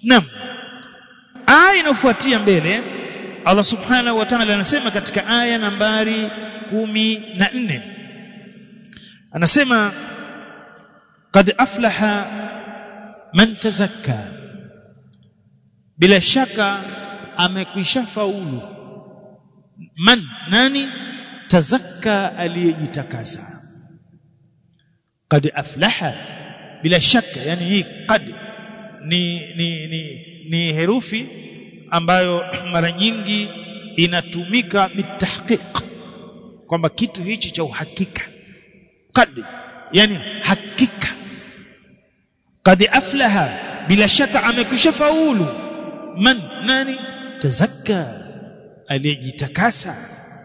Naam. Aya inayofuatia mbele Allah Subhanahu wa Ta'ala anasema katika aya nambari kumi na nne anasema qad aflaha man tazakka bila shaka amekwisha faulu man nani tazakka aliyejitakasa qad aflaha bila shaka yani hii qad ni ni ni, ni herufi ambayo mara nyingi inatumika bitahqiq kwamba kitu hichi cha uhakika qad yani hakika qad aflaha bila shaka amekwisha faulu man nani tazakka aliyejitakasa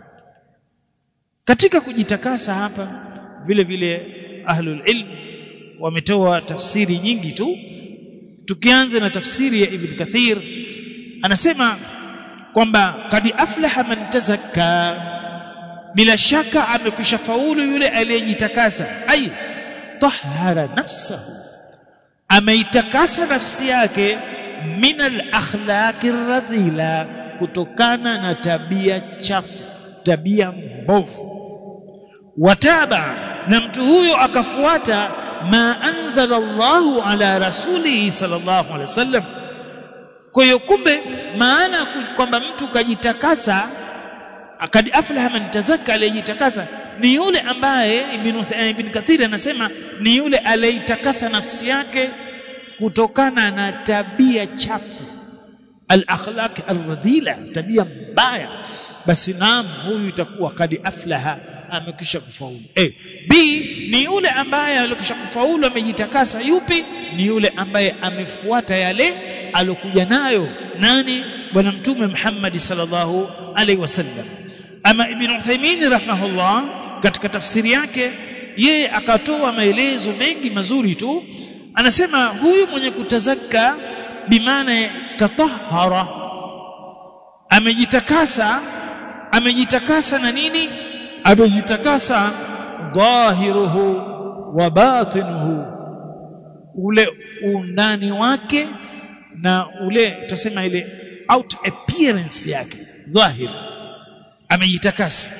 katika kujitakasa hapa vile vile ahlul ilm wametoa tafsiri nyingi tu tukianza na tafsiri ya ibn kathir anasema kwamba kad aflaha man tazakka bila shaka amekwisha faulu yule aliyejitakasa ay tahara nafsahu ameitakasa nafsi yake min al-akhlaqi radhila kutokana na tabia chafu tabia mbovu wataba na mtu huyo akafuata ma anzala Allahu ala rasulihi sallallahu alaihi wasallam kwa hiyo kumbe maana kwamba mtu kajitakasa akad aflaha man tazakka aliyejitakasa ni yule ambaye ibn, ibn Kathir anasema ni yule aliyetakasa nafsi yake kutokana na tabia chafu al-akhlaq ar-radhila tabia mbaya basi naam huyu itakuwa kad aflaha amekisha kufaulu eh b ni yule ambaye alikisha kufaulu amejitakasa yupi ni yule ambaye amefuata yale alokuja nayo nani bwana mtume Muhammad sallallahu alaihi wasallam ama ibn Uthaymeen rahimahullah katika tafsiri yake yeye akatoa maelezo mengi mazuri tu anasema huyu mwenye kutazaka bimaana tatahara amejitakasa amejitakasa na nini amejitakasa dhahiruhu wa batinuhu ule undani wake na ule tutasema ile out appearance yake dhahir amejitakasa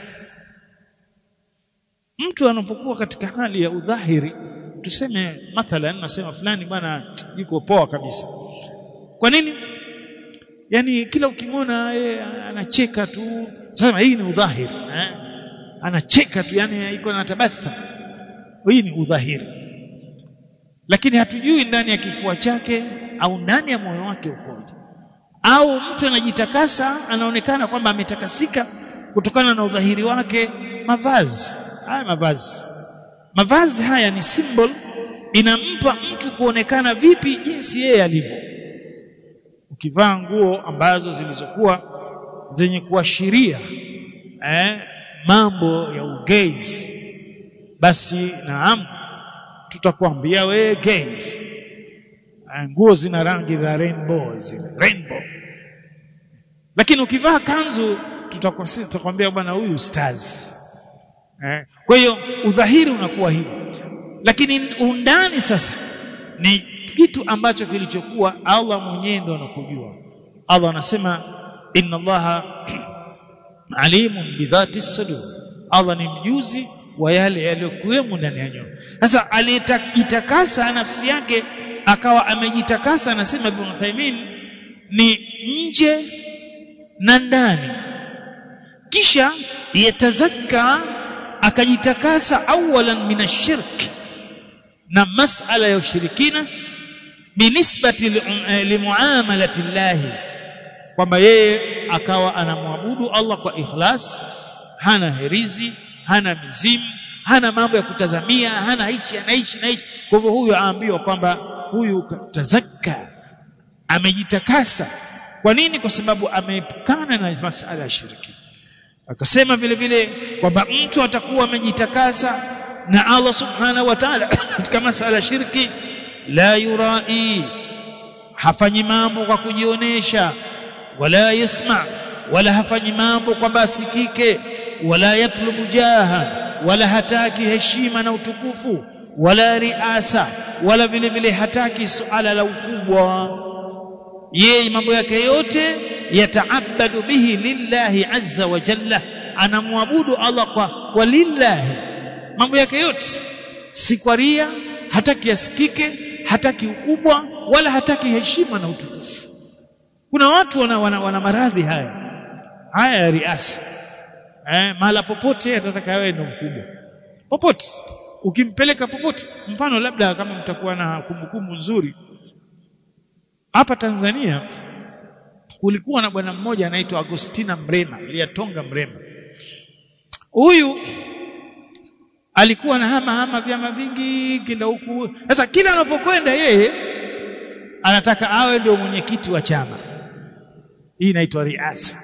mtu anapokuwa katika hali ya udhahiri tuseme mathalan nasema fulani bwana yuko poa kabisa kwa nini yani kila ukimwona yeye anacheka tu sema hii ni udhahiri eh? anacheka tu yani iko na tabasamu hii ni udhahiri lakini hatujui ndani ya kifua chake au ndani ya moyo wake ukoje au mtu anajitakasa anaonekana kwamba ametakasika kutokana na udhahiri wake mavazi haya mavazi mavazi haya ni symbol inampa mtu kuonekana vipi jinsi yeye alivyo ukivaa nguo ambazo zilizokuwa zenye kuashiria eh, mambo ya ugays basi naam tutakwambia wewe gays nguo zina rangi za rainbow zile rainbow lakini ukivaa kanzu tutakwambia bwana huyu stars eh, kwa hiyo udhahiri unakuwa hivyo lakini undani sasa ni kitu ambacho kilichokuwa Allah mwenyewe ndo anakujua Allah anasema inna Allaha alimun bidhati sudur Allah ni mjuzi wa yale yaliyokuwemo ndani ya nyoyo sasa aliyetakasa nafsi yake akawa amejitakasa anasema Ibn Uthaymeen ni nje na ndani kisha yatazakka akajitakasa awalan min ashirk na masala ya ushirikina binisbati limuamalati llahi kwamba yeye akawa anamwabudu Allah kwa ikhlas hana herizi hana mizimu hana mambo ya kutazamia hana hichi anaishi na hichi kwa hivyo huyu aambiwa kwamba huyu tazakka amejitakasa kwa nini kwa sababu ameepukana na masala ya shirki akasema vile vile kwamba mtu atakuwa amejitakasa na Allah subhanahu wa ta'ala katika masala ya shirki la yurai hafanyi mambo kwa kujionesha wala yasma wala hafanyi mambo kwamba asikike wala yatlubu jaha wala hataki heshima na utukufu wala riasa wala vile vile hataki suala la ukubwa yeye mambo yake yote yataabadu bihi lillahi azza wa jalla anamwabudu Allah kwa, kwa lillahi mambo yake yote si kwa ria hataki asikike hataki ukubwa wala hataki heshima na utukufu kuna watu wana, wana, wana maradhi haya haya ya riasa eh, mahala popote atataka wewe ndio mkubwa popote ukimpeleka popote mfano labda kama mtakuwa na kumbukumbu nzuri hapa Tanzania kulikuwa na bwana mmoja anaitwa Agostina Mrema Liatonga Mrema huyu alikuwa na hama hama vyama vingi kila huku sasa kila anapokwenda yeye anataka awe ndio mwenyekiti wa chama hii inaitwa riasa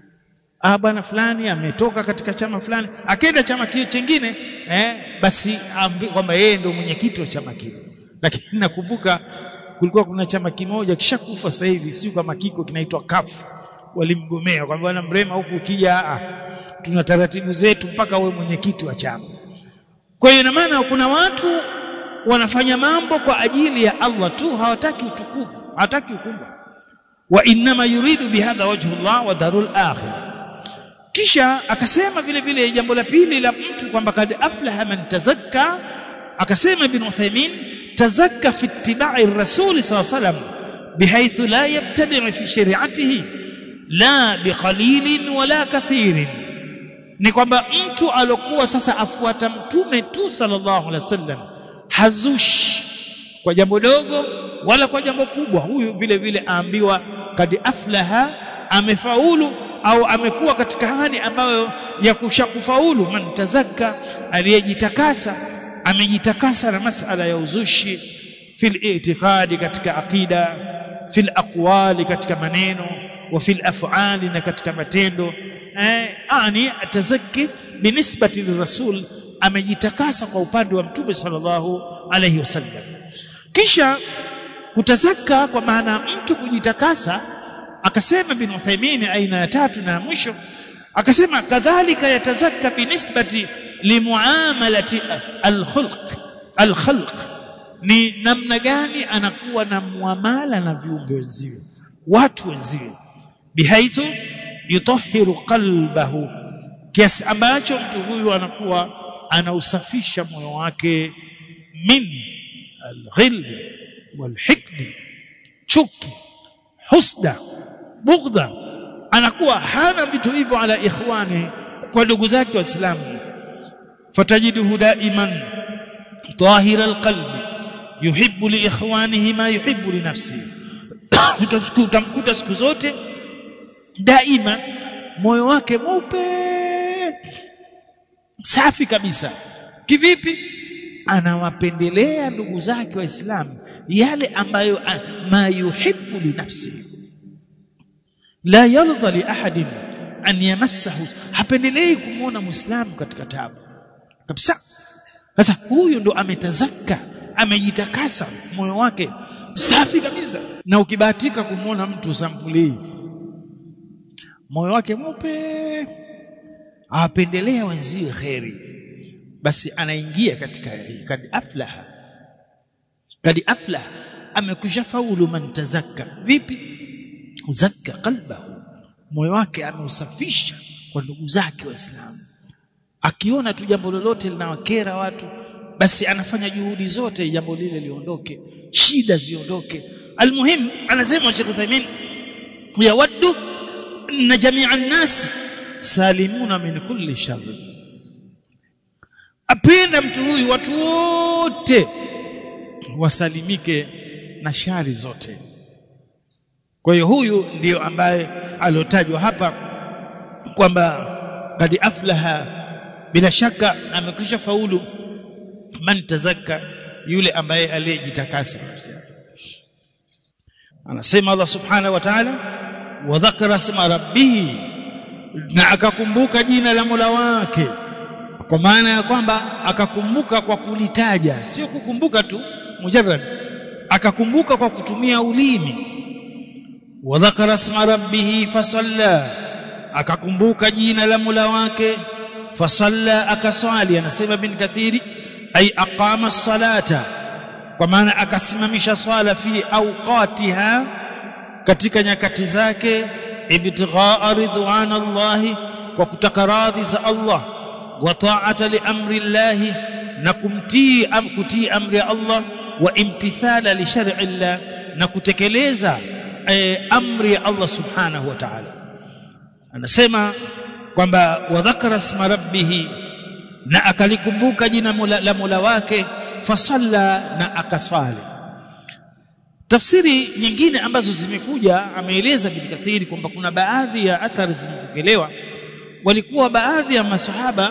ah bwana fulani ametoka katika chama fulani akaenda chama kile chingine eh, basi kwamba yeye ndio mwenyekiti wa chama kile lakini nakumbuka kulikuwa kuna chama kimoja kishakufa sasa hivi sio kama kiko kinaitwa kafu walimgomea kwamba bwana Mrema huku ukija ah, tuna taratibu zetu mpaka uwe mwenyekiti wa chama kwa hiyo ina maana kuna watu wanafanya mambo kwa ajili ya Allah tu hawataki utukufu hawataki ukubwa wa inma yuridu bihadha wajhu Allah wa darul akhirah kisha akasema vile vile jambo la pili la mtu kwamba kad aflaha man tazakka akasema ibn Uthaymeen tazakka fi ittiba'i ar-rasul sallallahu alayhi wasallam bihaythu la yabtadi' fi shari'atihi la biqalilin wala kathirin ni kwamba mtu alokuwa sasa afuata mtume tu sallallahu alaihi wasallam hazushi kwa jambo dogo wala kwa jambo kubwa huyu vile vile aambiwa kad aflaha amefaulu au amekuwa katika hali ambayo ya kushakufaulu man tazakka aliyejitakasa amejitakasa na masala ya uzushi fil i'tiqadi katika aqida fil aqwali katika maneno wa fil af'ali na katika matendo eh ani atazakki binisbati lirasul amejitakasa kwa upande wa mtume sallallahu alayhi wasallam kisha kutazaka kwa maana mtu kujitakasa akasema bin Uthaymeen aina ya tatu na mwisho akasema kadhalika yatazakka binisbati limuamalati alkhulq alkhalq ni namna gani anakuwa na muamala na viumbe wenziwe watu wenziwe bihaithu yutahhiru qalbahu kiasi ambacho mtu huyu anakuwa anausafisha moyo wake min alghilli walhikdi chuki husda bughdha anakuwa hana vitu hivyo ala ikhwani kwa ndugu zake waislamu fatajiduhu daiman tahira alqalbi yuhibbu li ikhwanihi ma yuhibbu li nafsihi utamkuta siku zote daima moyo wake mweupe safi kabisa kivipi anawapendelea ndugu zake waislamu yale ambayo ma yuhibbu li nafsihi la yarda li ahadin an yamassahu hapendelei kumwona muislamu katika tabu kabisa sasa huyu ndo ametazaka amejitakasa moyo wake safi kabisa na ukibahatika kumwona mtu sampuli hii moyo wake mweupe awapendelea wenziwe kheri basi anaingia katika hii kad aflaha kad aflaha amekwisha faulu man tazakka vipi zakka qalbahu moyo wake ameusafisha kwa ndugu zake waislamu akiona tu jambo lolote linawakera watu basi anafanya juhudi zote jambo lile liondoke shida ziondoke almuhim anasema Sheikh Uthaymeen yawaddu anna jami'a an-nas salimuna min kulli shar apenda mtu huyu watu wote wasalimike na shari zote kwa hiyo huyu ndiyo ambaye aliotajwa hapa kwamba kad aflaha bila shaka amekwisha faulu man tazakka yule ambaye aliyejitakasa anasema Allah subhanahu wa ta'ala wa dhakara isma rabbih na akakumbuka jina la Mola wake kwa maana ya kwamba akakumbuka kwa kulitaja sio kukumbuka tu mujarrad akakumbuka kwa kutumia ulimi wa dhakara isma rabbih fasalla akakumbuka jina la Mola wake fasalla akaswali anasema bin kathiri ay aqama as-salata kwa maana akasimamisha swala fi awqatiha katika nyakati zake ibtighaa ridwanallahi kwa kutaka radhi za Allah wa ta'ata li amri Allah na kumtii am kutii amri ya Allah wa imtithala li shar'i Allah na kutekeleza eh, amri ya Allah subhanahu wa ta'ala anasema kwamba wa dhakara isma rabbih na akalikumbuka jina mula, la Mola wake fasalla na akaswali tafsiri nyingine ambazo zimekuja ameeleza bin Kathiri kwamba kuna baadhi ya athari zimepokelewa walikuwa baadhi ya masahaba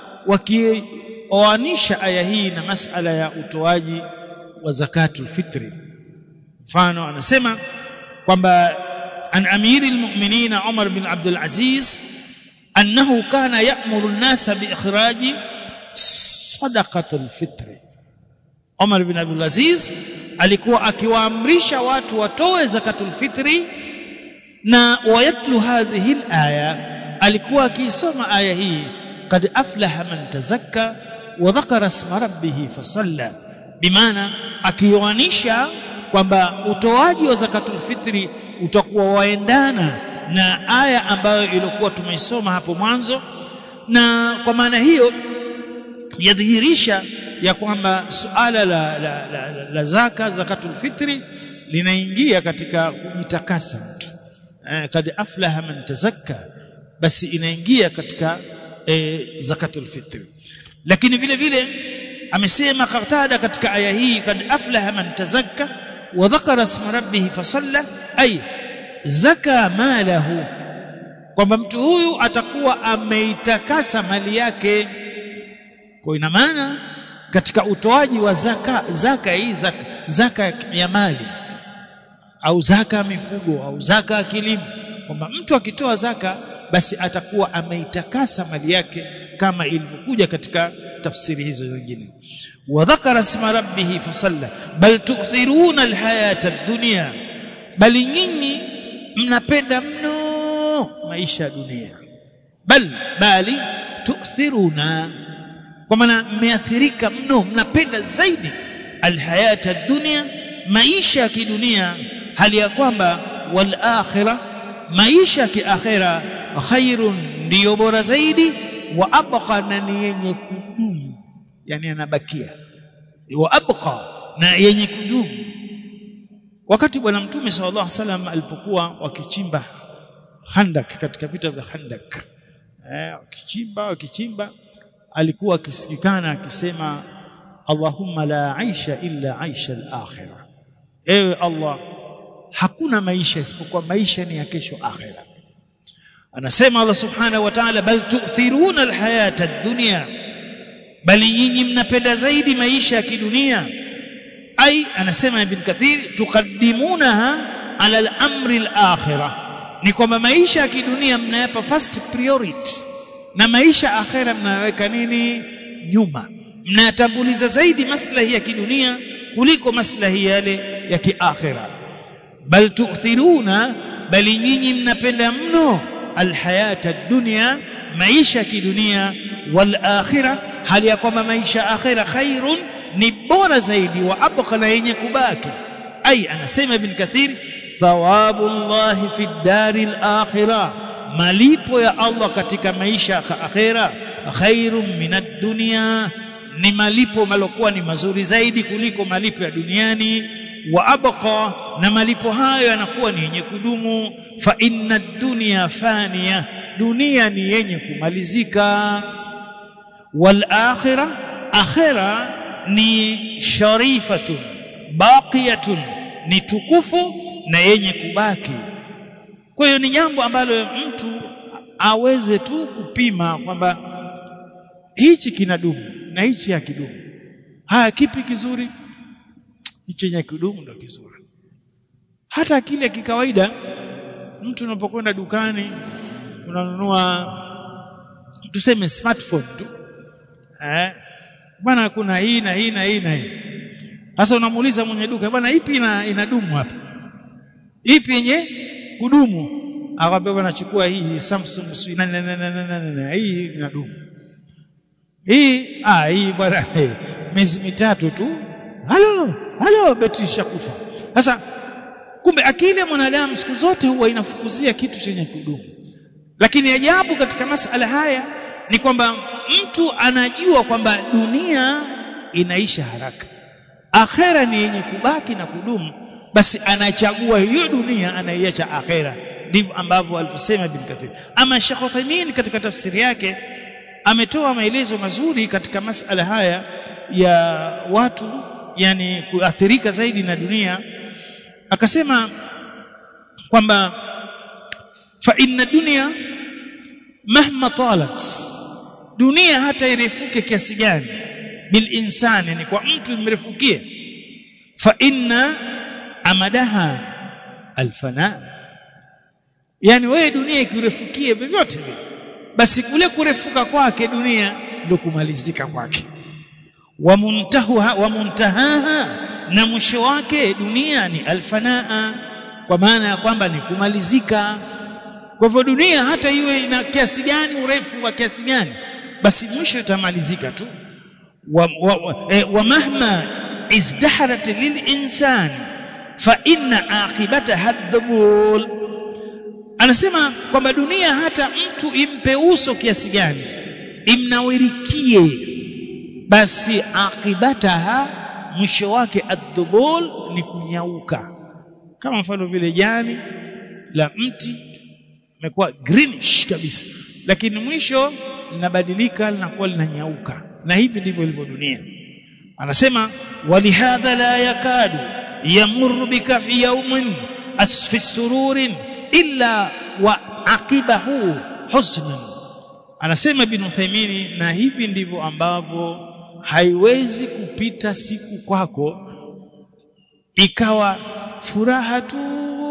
wakioanisha aya hii na masala ya utoaji wa zakatul fitri mfano anasema kwamba an amiri almu'minin Umar bin Abdul Aziz annahu kana ya'muru an-nasa bi ikhraji sadaqatul fitri Umar bin Abdul Aziz alikuwa akiwaamrisha watu watoe zakatul fitri na wayatlu hadhihi alaya alikuwa akiisoma aya hii qad aflaha man tazakka wa dhakara isma rabbih fasalla bimaana akioanisha kwamba utoaji wa zakatul fitri utakuwa waendana na aya ambayo ilikuwa tumeisoma hapo mwanzo na kwa maana hiyo yadhihirisha ya kwamba suala la, la, la, la, la zaka zakatul fitri linaingia katika kujitakasa mtu eh, kad aflaha man tazakka basi inaingia katika eh, zakatul fitri lakini vile vile amesema Qatada katika aya hii kad aflaha man tazakka wa dhakara isma rabbih fasalla ay zaka malahu kwamba mtu huyu atakuwa ameitakasa mali yake kwa ina maana katika utoaji wa zaka zaka hii zaka, zaka ya mali au zaka ya mifugo au zaka ya kilimo kwamba mtu akitoa zaka basi atakuwa ameitakasa mali yake kama ilivyokuja katika tafsiri hizo nyingine wa dhakara isma rabbih fasalla bal tukthiruna alhayata ad-dunya bali nyinyi mnapenda mno maisha ya dunia bal bali tukthiruna kwa maana mmeathirika mno mnapenda zaidi alhayata dunia maisha ya kidunia hali ya kwamba wal akhirah maisha ya kiakhira khairun ndiyo bora zaidi wa abqa na ni yenye kudumu yani anabakia wa abqa na yenye kudumu wakati bwana mtume sallallahu alaihi wasallam alipokuwa wakichimba Khandak katika vita vya Khandak eh wakichimba wakichimba alikuwa akisikikana akisema Allahumma la aisha illa aisha al-akhirah ewe Allah hakuna maisha isipokuwa maisha ni ya kesho akhira anasema Allah subhanahu wa ta'ala bal tu'thiruna al-hayata ad-dunya bali nyinyi mnapenda zaidi maisha ya kidunia ai anasema ibn kathir tukaddimunaha ala al-amri al-akhirah ni kwamba maisha ya kidunia mnayapa first priority na maisha akhera mnaweka nini nyuma mnayatambuliza zaidi maslahi ya kidunia kuliko maslahi yale ya kiakhira bal tu'thiruna bali nyinyi mnapenda mno alhayata dunya maisha ya kidunia wal akhira hali ya kwamba maisha akhira khairun ni bora zaidi wa abqa na yenye kubaki ai anasema ibn kathir thawabu llahi fi dari al-akhirah malipo ya Allah katika maisha ya akhera khairun minad dunya ni malipo malokuwa ni mazuri zaidi kuliko malipo ya duniani wa abqa na malipo hayo yanakuwa ni yenye kudumu fa inna dunya faniya dunia ni yenye kumalizika wal akhirah akhira ni sharifatun baqiyatun ni tukufu na yenye kubaki kwa hiyo ni jambo ambalo mtu aweze tu kupima kwamba hichi kinadumu na hichi hakidumu haya kipi kizuri hicho chenye kudumu ndio kizuri hata kile kikawaida mtu unapokwenda dukani unanunua tuseme smartphone tu eh bwana kuna hii na hii na hii na hii sasa unamuuliza mwenye duka bwana ipi ina, inadumu hapa ipi yenye kudumu akwambia bwana chukua hii Samsung sui na na na na na hii inadumu hii ah hii bwana miezi mitatu tu halo halo betri shakufa sasa kumbe akili ya mwanadamu siku zote huwa inafukuzia kitu chenye kudumu lakini ajabu katika masala haya ni kwamba mtu anajua kwamba dunia inaisha haraka akhera ni yenye kubaki na kudumu basi anachagua hiyo dunia anaiacha akhera ndivyo ambavyo alivyosema Ibn Kathir ama Sheikh Uthaymeen katika tafsiri yake ametoa maelezo mazuri katika masala haya ya watu yani kuathirika zaidi na dunia akasema kwamba fa inna dunya mahma talat dunia hata irefuke kiasi gani bil insani ni kwa mtu imrefukie fa inna amadaha alfana yani wewe dunia ikirefukie vyovyote vile basi kule kurefuka kwake dunia ndio kumalizika kwake wa muntaha wa muntahaha na mwisho wake dunia ni alfanaa kwa maana ya kwamba ni kumalizika kwa hivyo dunia hata iwe ina kiasi gani urefu wa kiasi gani basi mwisho itamalizika tu wa, wa, wa, eh, wa mahma izdaharat lilinsan fa inna aqibataha dhubul anasema kwamba dunia hata mtu impe uso kiasi gani imnawirikie basi aqibataha mwisho wake adhubul ni kunyauka kama mfano vile jani la mti imekuwa greenish kabisa lakini mwisho linabadilika linakuwa linanyauka na hivi ndivyo ilivyo dunia anasema walihadha la yakadu yamurru bika fi yawmin asfi sururin illa wa aqibahu husnan anasema ibn Uthaymeen na hivi ndivyo ambavyo haiwezi kupita siku kwako ikawa furaha tu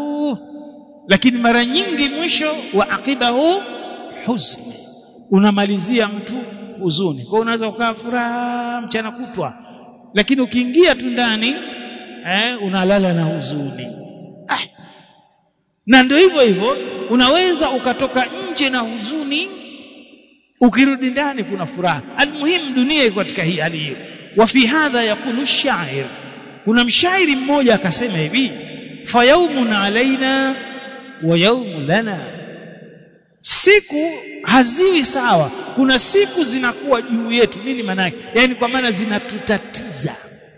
lakini mara nyingi mwisho wa aqibahu husni unamalizia mtu huzuni kwa unaweza ukaa furaha mchana kutwa lakini ukiingia tu ndani eh, unalala na huzuni ah. na ndio hivyo hivyo unaweza ukatoka nje na huzuni ukirudi ndani kuna furaha almuhimu dunia iko katika hii hali hiyo wa fi hadha yakulu shair kuna mshairi mmoja akasema hivi fa yaumun alaina wa yaumun lana siku haziwi sawa kuna siku zinakuwa juu yetu nini maana yake yani kwa maana zinatutatiza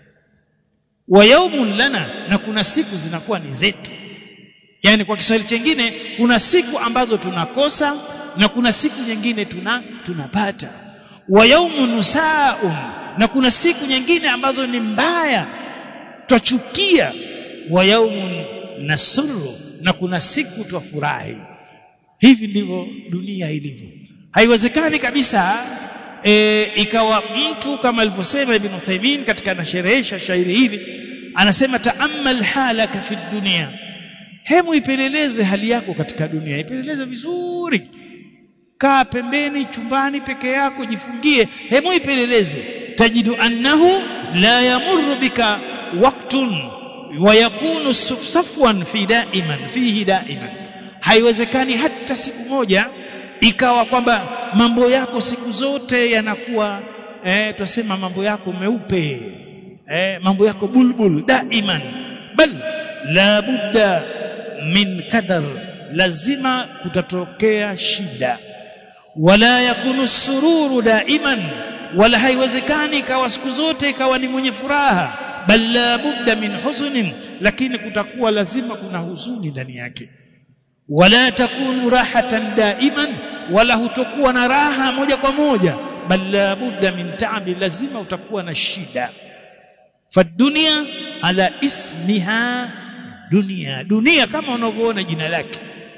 wa yaumun lana na kuna siku zinakuwa ni zetu yani kwa Kiswahili chengine kuna siku ambazo tunakosa na kuna siku nyingine tuna tunapata wa yaumun nusaun na kuna siku nyingine ambazo ni mbaya twachukia wa yaumun nasuru na kuna siku twafurahi hivi ndivyo dunia ilivyo haiwezekani kabisa e, ikawa mtu kama alivyosema ibn Uthaymeen katika anasherehesha shairi hili anasema taammal halaka fi dunia hemu ipeleleze hali yako katika dunia ipeleleze vizuri kaa pembeni chumbani peke yako jifungie hemu ipeleleze tajidu annahu la yamurru bika waqtun wa yakunu safwan fi daiman fihi daiman haiwezekani hata siku moja ikawa kwamba mambo yako siku zote yanakuwa eh twasema mambo yako meupe eh mambo yako bulbul daiman bal la budda min kadar lazima kutatokea shida wala yakunu sururu daiman wala haiwezekani ikawa siku zote ikawa ni mwenye furaha bal la budda min huzunin lakini kutakuwa lazima kuna huzuni ndani yake wala takunu rahatan daiman wala hutokuwa na raha moja kwa moja bal la budda min taabi lazima utakuwa na shida fadunia ala ismiha dunia dunia kama unavyoona jina lake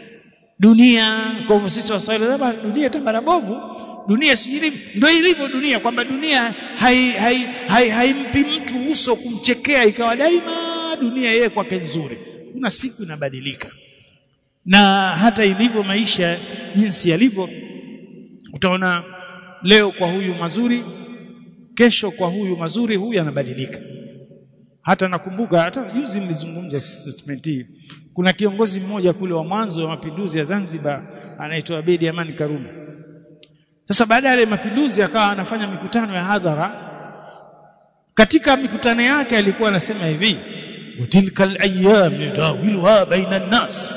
dunia kwa hivyo sisi waswahili labda dunia tambara bovu dunia si ndio ilivyo dunia kwamba dunia haimpi hai, hai, hai mtu uso kumchekea ikawa daima dunia yeye kwake nzuri kuna siku inabadilika na hata ilivyo maisha jinsi yalivyo utaona leo kwa huyu mazuri kesho kwa huyu mazuri huyu anabadilika hata nakumbuka hata juzi nilizungumza statement hii kuna kiongozi mmoja kule wa mwanzo wa mapinduzi ya Zanzibar anaitwa Abedi Amani Karume sasa baada ya mapinduzi akawa anafanya mikutano ya hadhara katika mikutano yake alikuwa anasema hivi وتلك الايام نداولها بين الناس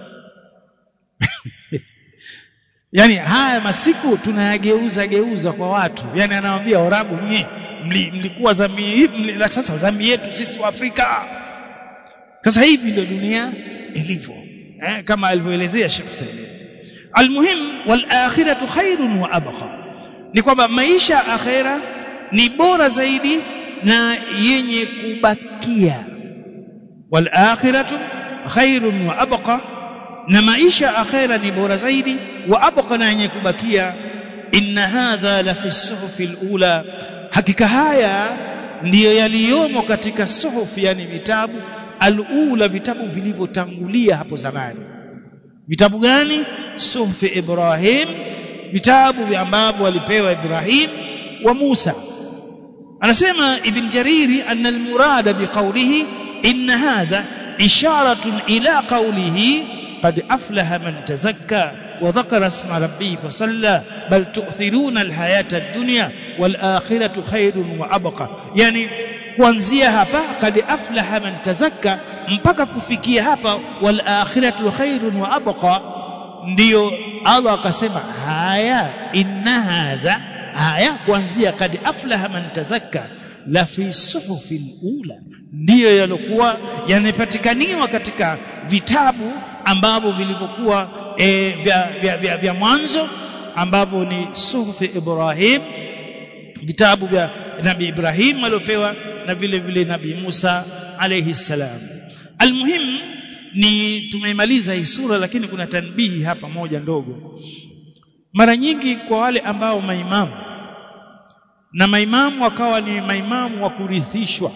yani haya masiku tunayageuza geuza kwa watu yani anawaambia orabu nye mlikuwa zamii mli, sasa zamii yetu sisi wa Afrika sasa hivi ndio dunia ilivyo eh, kama alivyoelezea Sheikh Said almuhim wal akhiratu khairun wa abqa ni kwamba maisha akhera ni bora zaidi na yenye kubakia wal akhiratu khairun wa abqa na maisha akhera ni bora zaidi wa abqa na yenye kubakia inna hadha la fi suhufi alula hakika haya ndiyo yaliyomo katika suhufi yani vitabu alula vitabu vilivyotangulia hapo zamani vitabu gani suhufi ibrahim vitabu ambavyo alipewa ibrahim wa musa anasema ibn jariri anna almurada biqawlihi inna hadha isharatun ila qawlihi قد أفلح من تزكى وذكر اسم ربه فصلى بل تؤثرون الحياة الدنيا والآخرة خير وأبقى يعني kuanzia hapa kad aflaha man tazakka mpaka kufikia hapa wal akhiratu khairun wa abqa ndio Allah akasema haya inna hadha haya kuanzia kad aflaha man tazakka la fi suhufil ula ndiyo yalokuwa yanapatikaniwa katika vitabu ambavyo vilivyokuwa e, vya, vya, vya, vya mwanzo ambavyo ni suhufi Ibrahim vitabu vya Nabii Ibrahim aliopewa na vile vile Nabii Musa alayhi salam almuhim ni tumemaliza hii sura lakini kuna tanbihi hapa moja ndogo mara nyingi kwa wale ambao maimamu na maimamu wakawa ni maimamu wa kurithishwa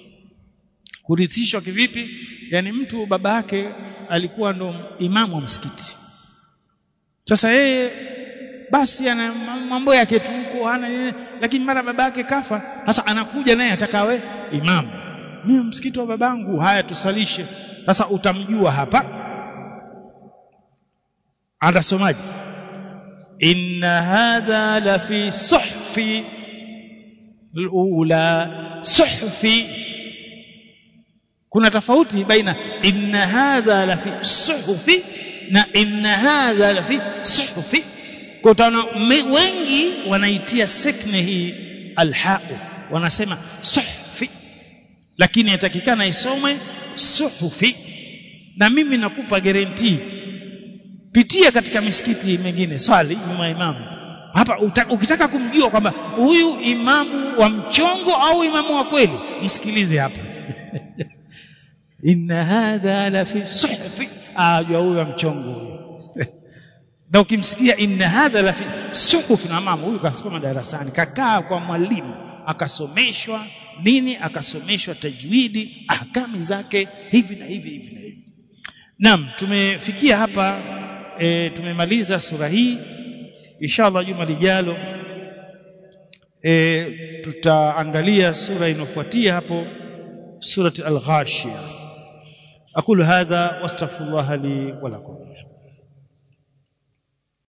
kurithishwa kivipi yani mtu baba yake alikuwa ndo imamu wa msikiti sasa yeye basi ana mambo yake tu huko hana lakini mara baba yake kafa sasa anakuja naye atakawe imamu mimi msikiti wa babangu haya tusalishe sasa utamjua hapa atasomaje inna hadha la fi suhfi alula suhfi kuna tofauti baina inna hadha la fi suhufi na inna hadha la fi suhufi kwa tano wengi wanaitia sekne hii alhau wanasema suhufi lakini yatakikana isomwe suhufi na mimi nakupa guarantee pitia katika misikiti mingine swali nyuma imamu hapa ukitaka kumjua kwamba huyu imamu wa mchongo au imamu wa kweli msikilize hapa inna hadha la fi suhfi ajua huyo mchongo huyo na ukimsikia inna hadha la fi suhuf na mama huyu kasoma darasani kakaa kwa mwalimu akasomeshwa nini akasomeshwa tajwidi ahkami zake hivi na hivi hivi na hivi naam tumefikia hapa e, tumemaliza sura hii inshallah juma lijalo e, tutaangalia sura inofuatia hapo surati al-ghashiyah أقول هذا واستغفر الله لي ولكم